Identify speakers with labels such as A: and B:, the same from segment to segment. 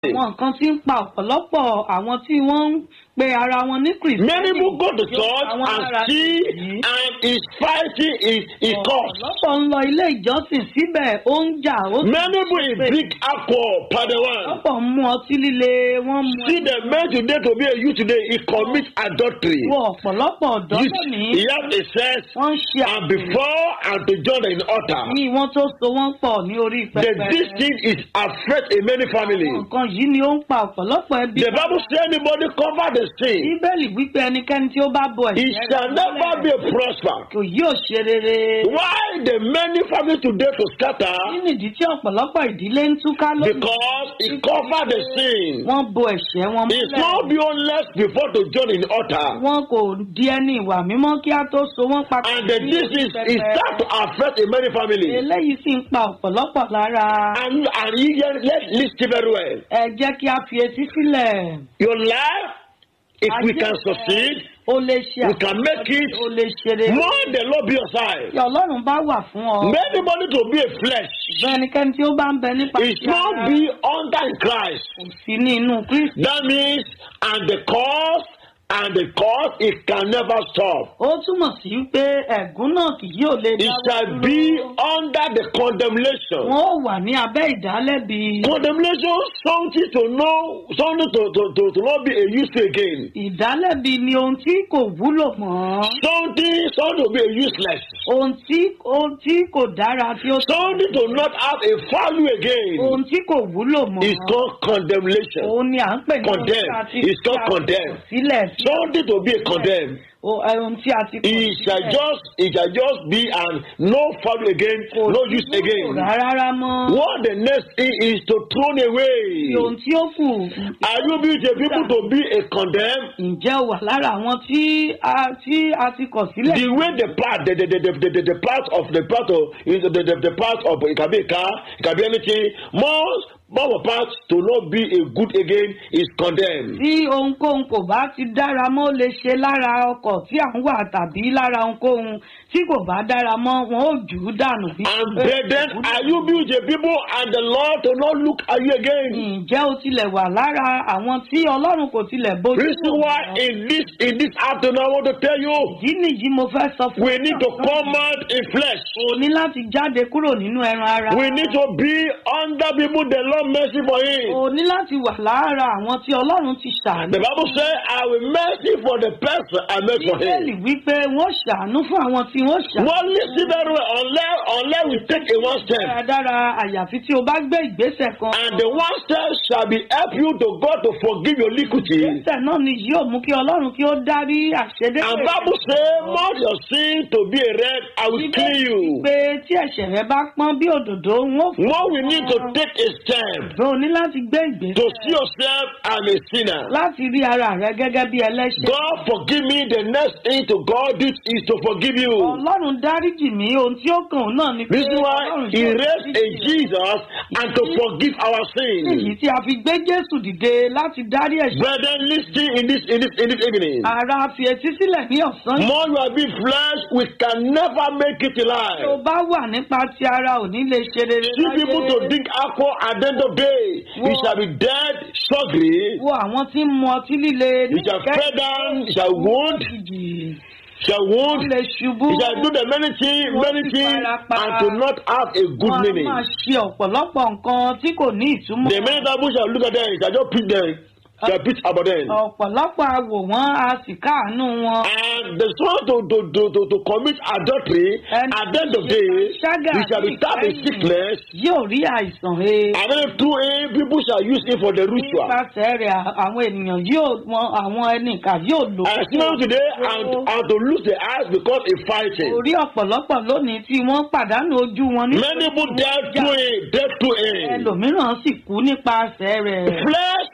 A: àwọn nǹkan tí ń pa ọ̀pọ̀lọpọ̀ àwọn tí wọ́n ń pe ara wọn ní kìrìsìtẹ́nì.
B: Many people go to
A: yóò
B: church
A: pa wọ́n
B: and
A: lára
B: see
A: nìyí.
B: and is fighting is is cause.
A: ọ̀pọ̀lọpọ̀ ń lọ ilé ìjọsìn síbẹ̀ ó ń jà ó sì
B: Many people in drink alcohol per the one.
A: ọ̀pọ̀ ń mu ọtí líle wọ́n mu
B: See the man today to be a youth today, he commit adultery.
A: wo ọ̀pọ̀lọpọ̀ ọ̀dọ́
B: Youth,
A: lónìí
B: he have a sex
A: wọ́n ń ṣe
B: and before and to join in altar.
A: ní wọ́n tó so wọ́n pọ̀ ní orí
B: The,
A: pẹpẹ.
B: this thing is affect a many family.
A: Àwọn nǹkan yìí ni ó ń pa ọ̀pọ̀lọpọ̀ ẹbí.
B: The Bible say anybody cover the sin,
A: bíbélì wípé ẹnikẹ́ni tí ó bá bọ
B: he
A: ẹ̀ṣẹ̀
B: shall
A: rẹ̀
B: never
A: mọ́lẹ̀
B: be prosper.
A: kò yóò ṣe rere.
B: Why the many families today to
A: kí
B: scatter?
A: nìdí tí ọ̀pọ̀lọpọ̀ ìdílé ń túká lónìí?
B: Because he cover the sin.
A: wọ́n bo ẹ̀ṣẹ̀ wọn
B: It's not be honest before to join in altar.
A: wọn kò di ẹni ìwà mímọ́ kí á tó so wọ́n papọ̀.
B: And the,
A: ní
B: this
A: orí
B: is
A: pẹpẹ.
B: it start to affect a many family.
A: eléyìí sì ń pa ọ̀pọ̀lọpọ̀ lára.
B: And and you get let listen very well.
A: ẹ jẹ́ kí a fi etí sílẹ̀.
B: Your life, if we can succeed,
A: o lè ṣe
B: we can make it.
A: o lè ṣe rere.
B: More the Lord be your side.
A: Tí Ọlọ́run bá wà fún ọ.
B: Anybody to be a flesh.
A: Ṣùgbọ́n ẹnikẹ́ni tí ó bá ń bẹ nípa
B: It
A: ti ara
B: not be under in Christ.
A: kò sí ní inú Kristi.
B: That means and the cause and the cause it can never stop.
A: Ó túmọ̀ sí pé ẹ̀gún náà kì yóò lè
B: It shall be under the condemnation.
A: Wọ́n ó wà ní abẹ́ ìdálẹ́bi.
B: Condemnation something to know something to to to, to not be a use again.
A: Ìdálẹ́bi ni ohun tí kò wúlò mọ́.
B: Something something to be a useless.
A: Ohun tí ohun tí kò dára tí ó
B: Something to not have a value again.
A: ohun tí kò wúlò mọ́.
B: It's called condemnation.
A: Òun ni à ń pè ní ohun tí
B: Condemn.
A: a ti
B: It's called
A: tí a ti
B: condemn.
A: kọ̀ sílẹ̀ sí.
B: Something to be a condemn.
A: O- ẹ, Ohun tí a ti kọ̀
B: It shall
A: sílẹ̀.
B: just it shall just be and no value again,
A: Kò
B: no
A: sí
B: use
A: wúlò
B: again.
A: rárá mọ́.
B: What the next thing is to thrown
A: Tí
B: away.
A: ohun tí ó kù.
B: Are you being the people to be a condemn?
A: Ǹjẹ́ o wà lára àwọn tí a tí a ti kọ̀ sílẹ̀?
B: The way the part, the the the the, the, the, the part of the part of is the, the the part of it can be a car, it can be anything. Most more part to not be a good again is condemned.
A: tí ohunkóhun kò bá ti dára mọ́ ó lè ṣe lára ọkọ̀ tí à ń wà tàbí lára ohunkóhun tí kò bá dára mọ́ wọn ó jù ú dànù. bí
B: And
A: pé
B: brethren, are you being the people and the Lord to not look at you again?
A: ǹjẹ́ o tilẹ̀ wà lára àwọn tí ọlọ́run kò tilẹ̀ bójú
B: Reason
A: wò
B: why
A: wọ́n?
B: in this in this afternoon I want to tell you
A: ìdí nìyí mo fẹ́ sọ fún
B: we need to come out in flesh.
A: o ní láti jáde kúrò nínú ẹran ara.
B: We need to be under people the Lord mercy for him.
A: o ní láti wà lára àwọn tí ọlọ́run ti ṣàánú.
B: The Bible says, I will mercy for the person I made for
A: bíbélì
B: him.
A: wípé wọ́n ṣàánú fún àwọn tí wọ́n ṣàánú.
B: Well, listen very well. Unless, unless we take a one step,
A: dáradára àyàfi tí o bá gbé ìgbésẹ̀ kan.
B: and the one step shall be help you to God to forgive your iniquity.
A: ìgbésẹ̀ náà ni yóò mú kí ọlọ́run kí ó dárí àṣedé.
B: And Bible say, Mount your sin to be a red, I will clean you.
A: pé tí ẹ̀ṣẹ̀ rẹ bá pọ́n bí òdòdó wọn fún
B: Now we need to take a step
A: ọ ní láti gbé ìgbésẹ̀
B: to see yourself as a sinner.
A: láti rí ara rẹ gẹ́gẹ́ bí ẹlẹ́ṣẹ̀.
B: God forgive me. The next thing to God this is to forgive you.
A: ọlọ́run dáríjì mí ohun tí ó kàn òun náà ni pé
B: This is why
A: Ọlọ́run
B: He
A: yóò
B: raised a
A: dáríjì rẹ.
B: Jesus and to forgive our sins.
A: èyí tí a fi gbé jésù dìde láti dárí ẹ̀ṣẹ̀.
B: Brethren, listen in this in this in this evening.
A: ara fi etí sílẹ̀ ní ọ̀sán yìí.
B: More you are being flesh, we can never make it
A: tí o
B: alive.
A: bá wà nípa ti ara ò ní lè ṣe rere
B: See people to drink alcohol at the end of the day. You shall be dead, sorry.
A: wo àwọn tí ń mu ọtí líle
B: You shall fall down, you shall wound,
A: ìjì
B: shall
A: wọ́n
B: wound.
A: lè ṣubú.
B: You shall do the many things, many things, and to not have a good
A: Wọ́n á
B: meaning.
A: máa ṣe ọ̀pọ̀lọpọ̀ nǹkan tí kò ní ìtumọ̀.
B: The many people shall look at them, shall just preach them, shall preach about them.
A: ọ̀pọ̀lọpọ̀ awò wọ́n a sì káàánú wọn.
B: And the son to, to, to, to, to commit adultery,
A: And
B: at the end of the day,
A: ṣágà
B: he shall be stabbed in sickness,
A: yóò rí àìsàn he.
B: and then through him, people shall use him for the ritual.
A: nípasẹ̀ rẹ̀ àwọn ènìyàn yóò wọn àwọn ẹnìkà yóò lò.
B: I see them today and, and to lose their eyes because of fighting.
A: orí ọ̀pọ̀lọpọ̀ lónìí tí wọ́n pàdánù ojú wọn ní.
B: Many people dead through him, dead through him.
A: ẹlòmíràn sì kú nípasẹ̀ rẹ̀.
B: Flesh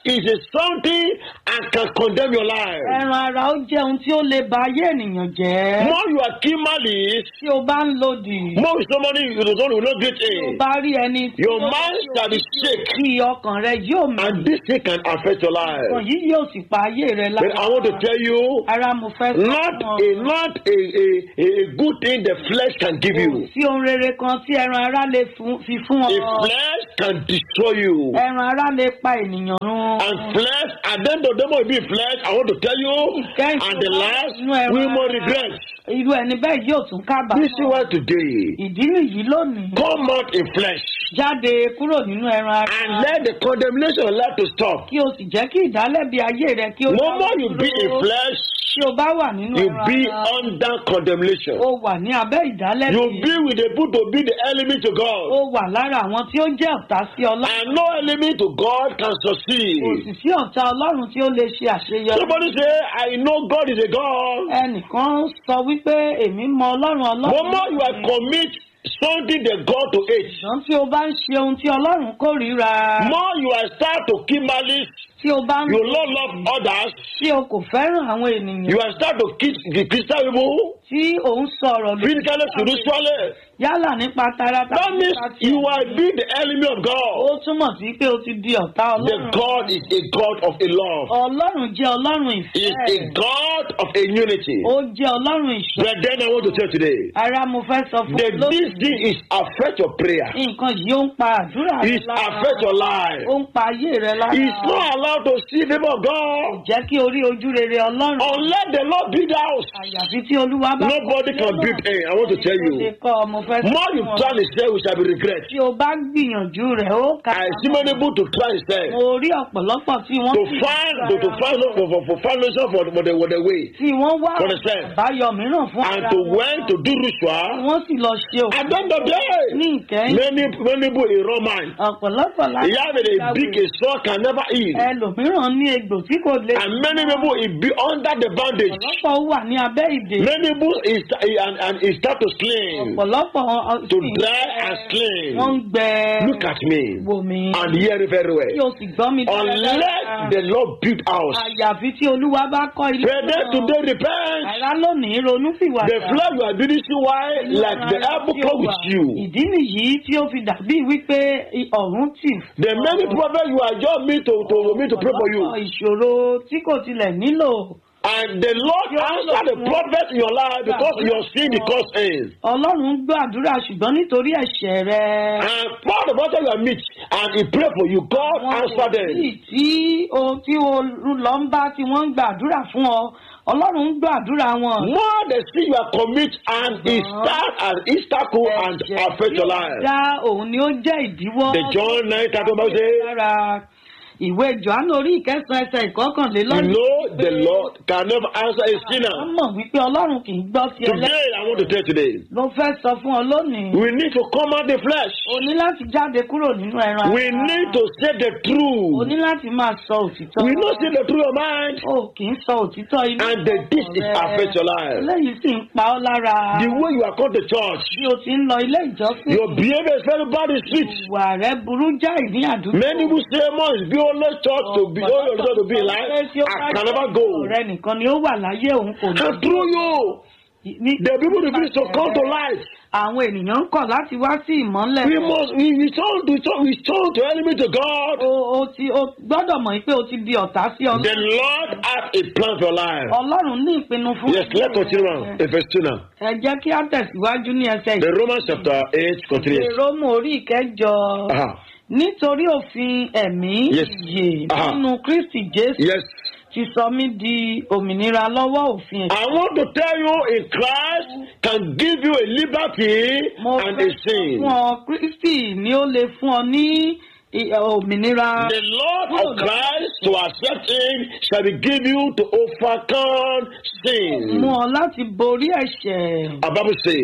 B: is a something and can condemn your life.
A: ẹran ara ó jẹ́ ohun tí ó lè ba ayé ènìyàn jẹ́.
B: More you are keen malice,
A: tí o bá ń lòdì.
B: more is somebody you don't will not get
A: tí o
B: in.
A: bá rí ẹni tí
B: Your
A: ó
B: mind shall be shake,
A: kí ọkàn rẹ yóò mì.
B: and this thing can affect your
A: ọkàn
B: life.
A: yìí yóò sì pa ayé rẹ
B: But I want to tell you,
A: ara mo fẹ́ sọ
B: not
A: fún ọ.
B: a not a, a, a a good thing the flesh can give
A: Kò
B: you.
A: sí ohun rere kan tí ẹran ara lè fún- fi fún
B: A
A: ọ.
B: flesh can destroy you.
A: ẹran ara lè pa ènìyàn run.
B: And flesh, and then the devil will be flesh. I want to tell you, and the last we will regret.
A: irú ẹni bẹ́ẹ̀ yóò tún
B: This is
A: kábàámọ̀.
B: why today
A: ìdí nìyí lónìí.
B: come out in flesh
A: jáde kúrò nínú ẹran ara.
B: and let the condemnation of life to stop.
A: kí o sì jẹ́ kí ìdálẹ́bi ayé rẹ kí o
B: No
A: dáwọ́
B: more you be in
A: dúró.
B: flesh,
A: tí o bá wà nínú
B: you
A: ẹran
B: be
A: ara.
B: under condemnation.
A: o wà ní abẹ́ ìdálẹ́bi.
B: You be with the people to be the enemy to
A: ó
B: God.
A: wà lára àwọn tí ó jẹ́ ọ̀tá sí ọlọ́run.
B: And no enemy to God can
A: kò
B: succeed.
A: sì sí ọ̀tá ọlọ́run tí ó lè ṣe àṣeyọrí.
B: Somebody say, I know God is a God.
A: ẹnìkan sọ wípé èmi mọ ọlọ́run
B: No
A: ọlọ́run.
B: more you are commit something that God to hate.
A: ṣùgbọ́n tí o bá ń ṣe ohun tí ọlọ́run kórìíra.
B: More you are start to keep malice.
A: tí o bá ń
B: You not love others.
A: tí o kò fẹ́ràn àwọn ènìyàn.
B: You are start to kiss the Christian people.
A: tí o ń sọ̀rọ̀ lórí-
B: Physically, spiritually.
A: yálà nípa tara
B: That
A: tàbí
B: means
A: nípa ti
B: you
A: ẹ̀mí.
B: are being the enemy of
A: ó
B: God.
A: túmọ̀ sí pé o ti di ọ̀tá
B: The
A: ọlọ́run.
B: God is a God of a love.
A: ọlọ́run jẹ́ ọlọ́run
B: He is a
A: ìfẹ́.
B: God of a unity.
A: ó jẹ́ ọlọ́run ìṣọ́.
B: But then I want to tell you today.
A: ara mo fẹ́ sọ fún
B: that
A: ọ
B: this thing is affect your prayer.
A: nǹkan yìí ó ń pa àdúrà rẹ
B: It affect your life.
A: ó ń pa ayé rẹ lára.
B: It's not allowed to see the favor of
A: kò
B: God
A: jẹ́ kí orí ojú rere ọlọ́run.
B: unless the Lord build the house.
A: àyàfi tí olúwa bá.
B: Nobody can build a. I want to tell
A: Ó ṣe
B: you.
A: kọ́ ọ, mo fẹ́ sọ
B: More you
A: fún ọ.
B: try to say, we shall be regret.
A: tí o bá gbìyànjú rẹ̀ ó kà
B: I see many people to try to say
A: mo rí ọ̀pọ̀lọpọ̀ tí wọ́n
B: to
A: sì
B: find to, to find out for for, for foundation for, for the for the way
A: tí wọ́n wá
B: Understand?
A: àbáyọ mìíràn fún
B: and
A: ara
B: to
A: wọn.
B: went to do
A: tí
B: ritual.
A: wọ́n sì lọ ṣe òkú
B: At the end of the day,
A: ní ìkẹyìn
B: many many people in Roman.
A: ọ̀pọ̀lọpọ̀ láti
B: He have a big a sword can never eat.
A: ẹlòmíràn ní egbò tí kò lè
B: And many people he be under the bandage.
A: ọ̀pọ̀lọpọ̀ wà ní abẹ́ ìdè
B: Many people is and, and he start to slim,
A: ọ̀pọ̀lọpọ̀ ọ-
B: to
A: sì ń
B: dry
A: gbẹ.
B: and slim.
A: wọ́n ń gbẹ
B: Look at me
A: wò mí
B: and hear it very
A: tí
B: well.
A: o sì gbọ́ mi
B: Unless the Lord build house,
A: àyàfi tí olúwa bá kọ́ ilé
B: brethren today repent.
A: àrá lónìí ronú fìwà
B: The flesh you are building see why like the apple come with you.
A: ìdí nìyí tí ó fi dàbí wípé ọ̀run tì fún
B: The many prophets you are just me to to me to pray for you.
A: ọ̀pọ̀lọpọ̀ ìṣòro tí kò tilẹ̀ nílò
B: And the Lord answer the prophet in your life because your sin because is.
A: ọlọ́run ń gbàdúrà ṣùgbọ́n nítorí ẹ̀ṣẹ̀ rẹ.
B: And part of what you are meet and he pray for you, God
A: Àwọn
B: answer them.
A: wòlíì tí o tí o lọ ń bá tí wọ́n ń gbàdúrà fún ọ ọlọ́run ń gbàdúrà wọn.
B: More the sin you are commit and it
A: Uh-huh.
B: start as obstacle and
A: Ẹ̀ṣẹ̀
B: affect
A: tí
B: your
A: ó
B: life.
A: dá òun ni ó jẹ́ ìdíwọ́.
B: The John 9 thirty one say,
A: lára ìwé johannu orí ìkẹsàn ẹsẹ̀
B: You
A: ìkọkànlélọ́gbọ̀n.
B: know the Lord can never answer a
A: wọ́n
B: sinner.
A: mọ̀ wípé ọlọ́run kì í gbọ́ sí ẹlẹ́sìn.
B: Today, I want to tell you today,
A: ló fẹ́ sọ fún ọ lónìí.
B: we need to come out the flesh.
A: o ní láti jáde kúrò nínú ẹran
B: We
A: ara.
B: need to say the
A: o
B: truth.
A: ní láti máa sọ òtítọ́.
B: We not say the truth of mind.
A: o kì í sọ òtítọ́ inú
B: And the, this is
A: ọkàn rẹ.
B: affect your life.
A: eléyìí sì ń pa ọ́ lára.
B: The way you are called to church,
A: bí o ti ń lọ ilé ìjọsìn.
B: your behavior is very bad in street.
A: ìwà rẹ burú jáì ní àdúgbò.
B: Many people say must be only church to be only church to be alive. I can never go.
A: ọ̀rẹ́ nìkan ni ó wà láyé òun kò ní.
B: And through you,
A: ní-
B: the people refuse to come to life.
A: àwọn ènìyàn ń kọ̀ láti wá sí ìmọ́lẹ̀.
B: We must we return to turn we turn to enemy to God.
A: o o ti o gbọ́dọ̀ mọ̀ pé o ti di ọ̀tá sí
B: The
A: ọlọ́run.
B: Lord has a plan for your life.
A: ọlọ́run ní ìpinnu fún.
B: Yes, let's continue now. In verse 2 now.
A: ẹ jẹ́ kí á tẹ̀síwájú ní ẹsẹ̀
B: The Romans chapter 8 continues.
A: ìrómù orí ìkẹjọ.
B: Uh-huh.
A: nítorí òfin ẹ̀mí
B: Yes.
A: ìyè
B: Aha.
A: nínú kristi jésù
B: Yes.
A: ti sọ mí di òmìnira lọ́wọ́ òfin ẹ̀ṣẹ̀.
B: I want to tell you in Christ can give you a liberty
A: mo
B: and
A: fẹ́
B: a
A: sọ
B: sin.
A: fún ọ kristi ni ó lè fún ọ ní i- òmìnira.
B: The Lord of Christ to accept him shall be give you to overcome
A: mú
B: sin.
A: ọ láti borí ẹ̀ṣẹ̀.
B: A Bible say,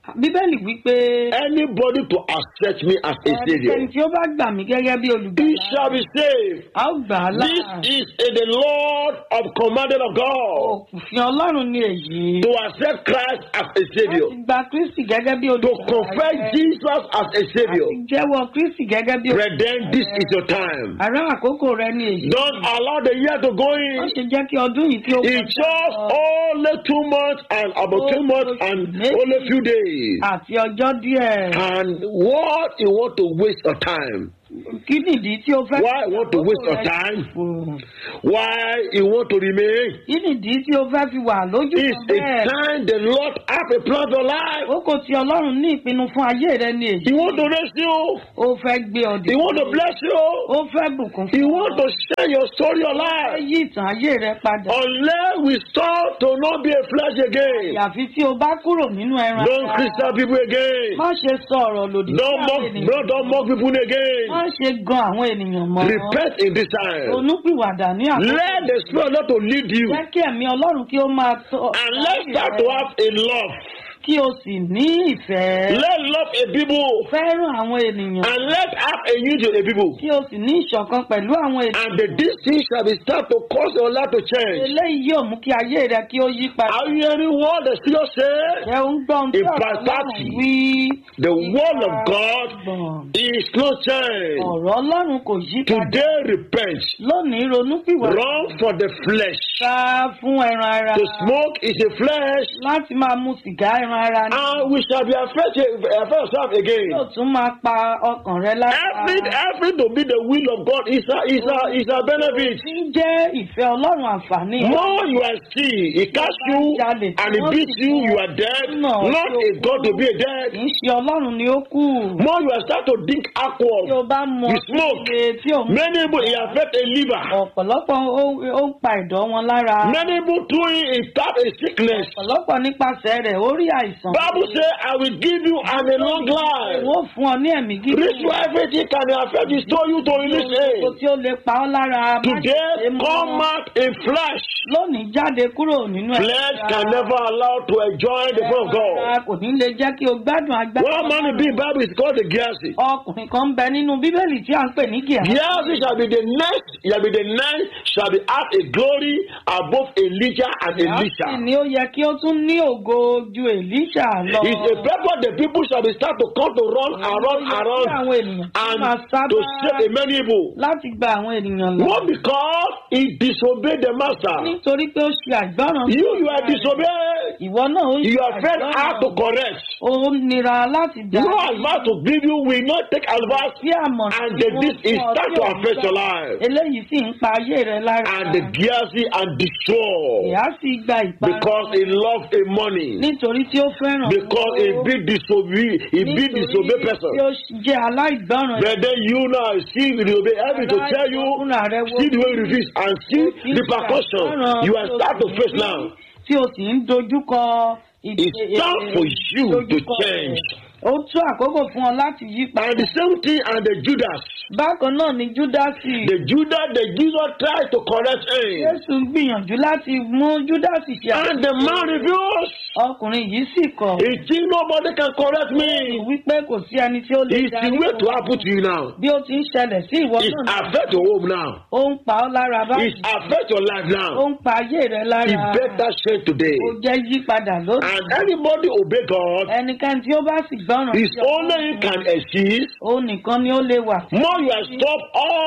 A: bíbélì wípé
B: Anybody to accept me as a savior,
A: ẹnikẹ́ni tí ó bá gbà mí gẹ́gẹ́ bí
B: he
A: olùgbàlà
B: shall be saved.
A: a ó gbà á
B: This
A: là
B: is in the Lord of commanded of God
A: òfin ọlọ́run ni èyí
B: to accept Christ as a savior,
A: láti gba kristi gẹ́gẹ́ bí
B: to
A: olùgbàlà
B: confess
A: rẹ,
B: Jesus as a savior.
A: àti jẹ́wọ́ kristi gẹ́gẹ́ bí
B: Brethren, this is your time.
A: ará àkókò rẹ ni èyí
B: Don't allow the year to go
A: wọ́n
B: in.
A: ṣe jẹ́ kí ọdún yìí kí ó
B: It's just
A: lọ
B: only two months and about two months and only few days.
A: àti ọjọ́ díẹ̀
B: And what you want to waste your time?
A: kí nìdí tí o fẹ́
B: Why you want to waste your time?
A: time
B: Why you want to remain?
A: kí nìdí tí o fẹ́ fi wà lójú
B: It's
A: kan
B: a
A: bẹ́ẹ̀
B: time the Lord have a plan for life.
A: àkókò tí ọlọ́run ní ìpinnu fún ayé rẹ ni èyí
B: He want to raise you.
A: ó fẹ́ gbé ọ
B: He want to
A: dìde
B: bless you.
A: ó fẹ́ bùkún
B: He
A: fún
B: want
A: ọ
B: to share your story, your
A: ó fẹ́
B: life.
A: yí ìtàn ayé rẹ padà
B: Unless we start to not be a flesh again.
A: àyàfi tí o bá kúrò nínú ẹran
B: Don't Christian people again.
A: má ṣe sọ ọ̀rọ̀ lòdì sí
B: Don't
A: àwọn
B: mock,
A: ènìyàn
B: no, don't mock people again.
A: má ṣe gan àwọn ènìyàn mọ́
B: Repent in this time.
A: onúpìwàdà ní àkókò
B: Let the Spirit of God to lead you.
A: jẹ́ kí ẹ̀mí ọlọ́run kí ó máa tọ́
B: And let's start to have a love.
A: kí o sì ní ìfẹ́
B: Let love a people.
A: fẹ́ràn àwọn ènìyàn
B: And let have a unity a people.
A: kí o sì ní ìṣọ̀kan pẹ̀lú àwọn ènìyàn
B: And the this thing shall be start to cause your life to change.
A: eléyìí yóò mú kí ayé rẹ kí ó yí padà
B: Are you hearing what the Spirit say?
A: jẹ́ ń gbọ́ ohun tí
B: In
A: ọ̀rọ̀
B: verse
A: ọlọ́run
B: 30,
A: wí
B: The word of God
A: gbọ̀n.
B: is no change.
A: ọ̀rọ̀ ọlọ́run kò yí padà
B: Today repent.
A: lónìí ronúpìwàdà
B: Run for the flesh.
A: sá fún ẹran ara
B: To smoke is a flesh.
A: láti máa mu sìgá ẹran ara ní
B: And we shall be afraid to afraid of self again.
A: yóò tún máa pa ọkàn rẹ lára
B: Every every to be the will of God is a is a is a benefit.
A: tí ń jẹ́ ìfẹ́ ọlọ́run àǹfààní
B: More you are still, he catch you and he beats you, you are dead. Not a God to be a
A: kì
B: dead.
A: í ṣe ọlọ́run ni ó kù
B: More you are start to drink
A: tí o
B: alcohol.
A: bá mu
B: You smoke.
A: líle tí o mú
B: Many people it affect a liver.
A: ọ̀pọ̀lọpọ̀ ó ó ń pa ẹ̀dọ̀ wọn lára
B: Many people through it it start a sickness.
A: ọ̀pọ̀lọpọ̀ nípasẹ̀ rẹ̀ ó rí àìsàn
B: Bible say I will give you an a long life.
A: wọ́n fún ọ ní ẹ̀mí gígùn
B: This way everything can affect you, store you to release
A: gbogbo
B: it.
A: tí ó lè pa ọ́ lára má ṣe
B: Today
A: é mọ́.
B: come out in flesh.
A: lónìí jáde kúrò nínú ẹ̀ṣẹ̀
B: Flesh
A: ara.
B: can never allow to enjoy the will of God.
A: Ara kò ní lè jẹ́ kí o gbádùn agbára
B: One man in the Bible is called the Gehazi.
A: ọkùnrin kan ń bẹ nínú bíbélì tí a ń pè ní gíà
B: Gehazi shall be the next, shall be the next, shall be have a glory above Elijah and Elisha.
A: ni ó yẹ kí ó tún ní ògo ju èlíṣà lọ
B: It's a purpose the people shall be start to come to run around,
A: Ó yẹ kí
B: around,
A: àwọn ènìyàn kí wọ́n máa
B: and
A: sábà
B: to save a many people.
A: láti gba àwọn ènìyàn lọ
B: Not because he disobeyed the master.
A: nítorí pé ó ṣe àgbọràn
B: You, you are disobeyed.
A: ìwọ náà ó ṣe
B: Your friend have to
A: àgbọràn
B: correct.
A: ó nira láti dá
B: No advice to give you will not take advice
A: sí àmọ̀
B: and
A: tí
B: the,
A: wọ́n
B: this is
A: fún ọ
B: start
A: tí
B: to
A: ò ń
B: affect your
A: gbà.
B: life.
A: eléyìí sì ń pa ayé rẹ lára
B: And the Gehazi and destroy
A: ìyá sì gba ìparun
B: because he loved a money.
A: nítorí tí ó fẹ́ràn
B: Because he
A: owó.
B: be disobey, he be disobey person.
A: tí ó jẹ́ aláìgbọràn
B: But then you now see the obey every to tell you, see the way you refuse and see repercussion you are start to face now.
A: tí o sì ń dojúkọ
B: It's time for you to change.
A: ó tún àkókò fún ọ láti yí
B: And
A: padà
B: the same thing and the Judas.
A: bákan náà ni júdásì
B: The Judas, the Jesus tried to correct him.
A: jésù gbìyànjú láti mú júdásì ṣe
B: And the man refused.
A: ọkùnrin yìí sì kọ̀
B: He think nobody can correct me.
A: wípé kò sí ẹni tí ó lè
B: It's the way to happen to you now.
A: bí ó ti ń ṣẹlẹ̀ sí ìwọ
B: It
A: náà
B: affect your home now.
A: ó ń pa ọ́ lára
B: It
A: báyìí
B: affect your life
A: ó
B: now.
A: ń pa ayé rẹ lára
B: It better change today.
A: ó jẹ́ yí padà lónìí
B: And anybody obey God,
A: ẹnikẹ́ni tí ó bá sì gbọ́ràn
B: His
A: sí
B: only He can exist.
A: ó nìkan ni ó lè wà
B: More you have stopped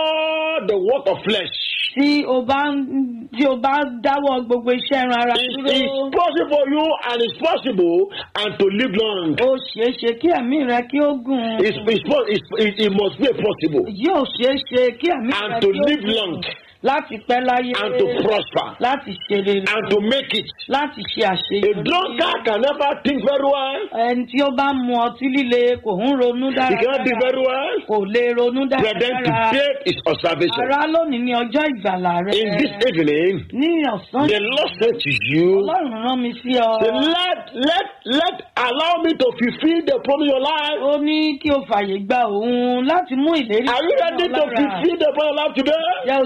B: all the work of flesh.
A: tí o bá ń tí o bá dáwọ́ gbogbo iṣẹ́ ẹran ara
B: It
A: dúró
B: is possible for you and it's possible and to live long.
A: ó ṣeé ṣe kí ẹ̀mí rẹ kí ó gùn
B: It's, it's, po- it's, it, it must be possible
A: yóò ṣeé ṣe kí ẹ̀mí
B: and
A: rẹ
B: to
A: kí ó
B: live
A: gùn
B: long
A: láti pẹ́ láyé
B: and to prosper
A: láti ṣe rere
B: and to make it.
A: láti ṣe
B: A
A: àṣeyọrí.
B: drunkard can never think very well.
A: ẹni tí ó bá mu ọtí líle kò ń ronú
B: He cannot think
A: dáradára
B: very well.
A: kò lè ronú
B: But then
A: dáradára
B: today is observation.
A: ara lónìí ní ọjọ́ ìgbàlà rẹ
B: In this evening,
A: ní ọ̀sán
B: the Lord said to you,
A: ọlọ́run rán mi sí ọ
B: say, let, let, let, allow me to fulfill the promise of your life.
A: ó ní kí o fàyè gba òun láti mú ìlérí
B: Are you
A: sí ọ
B: ready to
A: lára.
B: fulfill the promise of your life today?
A: Jẹ́ o ṣe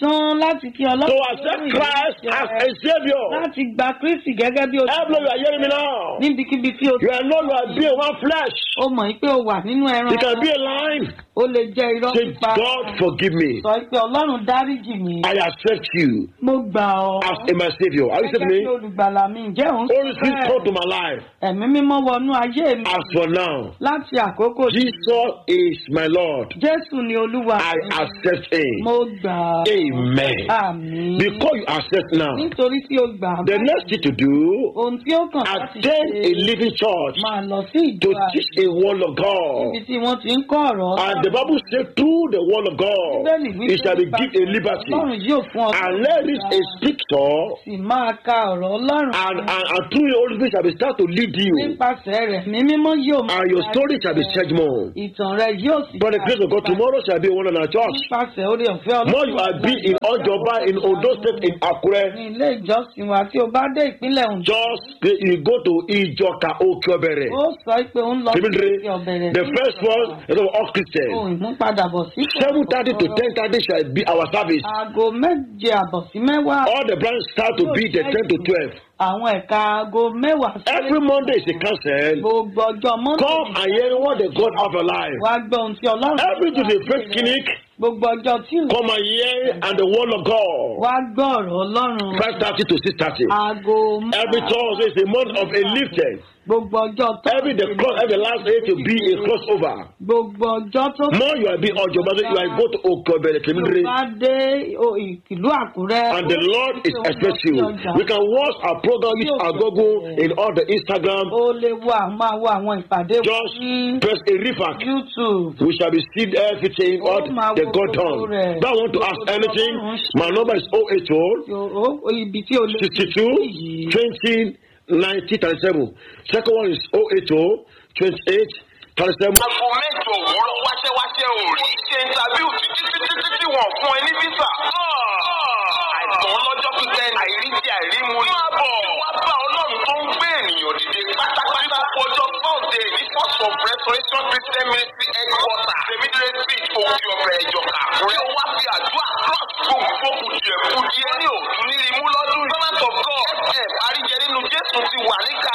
A: tán láti kí
B: to
A: ọlọ́run
B: accept
A: lórí
B: Christ
A: ìrìnsẹ̀
B: as
A: rẹ̀,
B: a Savior.
A: láti gba kristi gẹ́gẹ́ bí
B: Every you
A: olùkọ́
B: are hearing me now.
A: níbikíbi tí o
B: You are no longer being one flesh.
A: ó mọ̀ pé o wà nínú ẹran
B: You can
A: ara.
B: be a line.
A: ó lè jẹ́ irọ́
B: Say,
A: pípa
B: God forgive me.
A: sọ pé ọlọ́run dáríjì mi
B: I accept you
A: mo gbà ọ́
B: as a my Savior. Are you
A: gẹ́gẹ́
B: accepting
A: bí
B: me?
A: olùgbàlà mi ǹjẹ́ òun
B: Holy Spirit come to my life.
A: ẹ̀mí mímọ́ wọnú ayé mi
B: As for now,
A: láti àkókò tí
B: Jesus is my Lord.
A: jésù ni olúwa
B: I
A: mi.
B: accept Him.
A: mo gbà á
B: Amen.
A: àmín
B: Because you accept now,
A: nítorí tí o gbà á
B: the next thing to do,
A: ohun tí ó kàn láti
B: attend a
A: ṣe
B: living church
A: máa lọ sí
B: to
A: ìjọ
B: teach a word of God.
A: ibi tí wọ́n ti ń kọ́ ọ̀rọ̀
B: And the Bible says, through the word of God,
A: Bíbélì wípé
B: it shall be
A: nípa
B: given a liberty.
A: ọlọ́run yóò fún ọ
B: And let it a scripture,
A: sì máa ka ọ̀rọ̀ ọlọ́run
B: and, and, and through the Holy Spirit shall be start to lead you.
A: nípasẹ̀ rẹ̀ ní mímọ́ yóò máa
B: And your
A: darí
B: story shall be
A: rẹ.
B: changed more.
A: ìtàn rẹ̀ yóò sì
B: By the grace of God, tomorrow shall be one in our church.
A: nípasẹ̀ orí ọ̀fẹ́
B: More you are be in Ojoba, in Ondo State, in Akure.
A: ní ilé ìjọsìn wa tí o bá dé ìpínlẹ̀ Ondo
B: Just you go to Ijoka Okiobere.
A: ó sọ pé ó ń lọ sí
B: Timidre,
A: ọ̀bẹ̀rẹ̀
B: the first one is of all Christians.
A: ohun ìmúpadàbọ̀ sí
B: Seven thirty to ten thirty shall be our service.
A: aago méje àbọ̀ sí mẹ́wàá
B: All the branches start to be the ten to twelve.
A: àwọn ẹ̀ka aago mẹ́wàá sí
B: Every Monday is a council.
A: gbogbo ọjọ́ mọ́ndé
B: Come and hear what the God of your life.
A: wá gbọ́ ohun tí ọlọ́run
B: Every Tuesday, faith clinic.
A: gbogbo ọjọ́ tí
B: Come and hear and the word of God.
A: wá gbọ́ ọ̀rọ̀ ọlọ́run
B: Five thirty to six thirty.
A: aago
B: Every Thursday is a month of a lifted.
A: gbogbo ọjọ́ tó
B: Every the cross, every last day to be a crossover.
A: gbogbo ọjọ́ tó
B: More you are being Ojoba, you are go to Okiobere,
A: tó
B: Timidre.
A: bá dé o- ìlú àkúrẹ́
B: And the Lord is expecting you. We can watch our program with our Google in all the Instagram.
A: ó lè wo àwọn máa wo àwọn ìpàdé wa
B: Just
A: ní
B: press a refact.
A: youtube
B: We shall be seeing everything what the God done. Don't want to ask anything. My number is 080
A: Yo- ó- ibi tí o lè
B: 62 20 90 37. Second one is 080 28 37.
C: aago mẹ́jọ òwúrọ̀ wáṣẹ́wáṣẹ́ ò rí ṣe interview títí títí títí wọ́n fún ẹ ní visa. àìsàn ọlọ́jọ́ pípẹ́ àìríjì àìrímu ni. máa bọ̀ wá bá ọlọ́run tó ń gbé ènìyàn dìde pátápátá. ọjọ́ sunday ní first of restoration christian ministry headquarter tèmídìrẹ́ street òkè ọ̀bẹ ìjọba àkúrẹ́. ó wá fi àdúrà cross gbogbo kùdìẹ̀ kùdìẹ̀ ní òtún ní imú lọ́dún yìí. servant of god ẹ̀ parí jẹ nínú jésù ti wà níkà